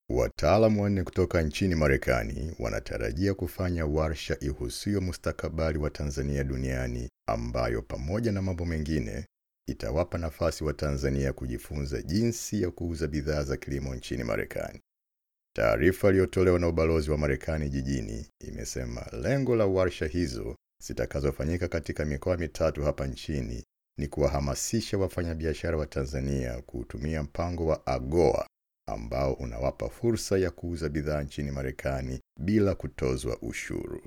Wataalamu wanne kutoka nchini Marekani wanatarajia kufanya warsha ihusuyo mustakabali wa Tanzania duniani ambayo pamoja na mambo mengine itawapa nafasi wa Tanzania kujifunza jinsi ya kuuza bidhaa za kilimo nchini Marekani. Taarifa iliyotolewa na ubalozi wa Marekani jijini imesema lengo la warsha hizo zitakazofanyika katika mikoa mitatu hapa nchini ni kuwahamasisha wafanyabiashara wa Tanzania kutumia mpango wa AGOA ambao unawapa fursa ya kuuza bidhaa nchini Marekani bila kutozwa ushuru.